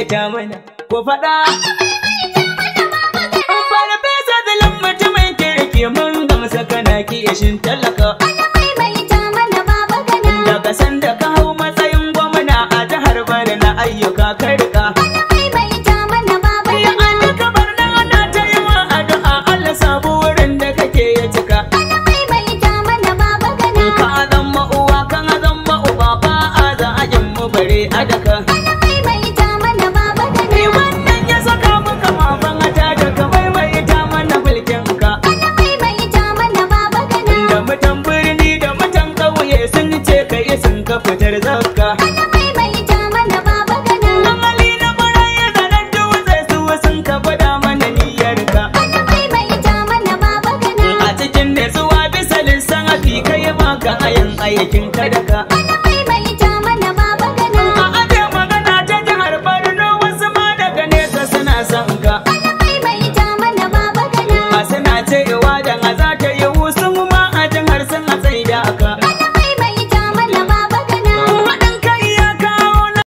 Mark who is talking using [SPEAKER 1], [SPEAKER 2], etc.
[SPEAKER 1] maimaita mana ko faɗa. Farfesa Zulum mutumin kirki mun gamsa kana kishin talaka. Daga sanda ka hau matsayin gwamna a jihar Bari na ayyuka ka rika. Ya an ka bar nan ana ta yi wa addu'a Allah sabu wurin da kake ya cika. Ka zama uwa kan zama uba ba a za a yin mu bare a daka. Ni wannan ya saka muka mafan ata da ka maimaita mana mulkin ka. Da mutan birni da mutan ƙauye sun ce ka yi sun ka fitar zakka. Amali na barayi da nan dutse su sun ka gwada mana niyyar ka. A cikin nutsuwa bisa lissafi kai ma ka ayin aikin ka da ka.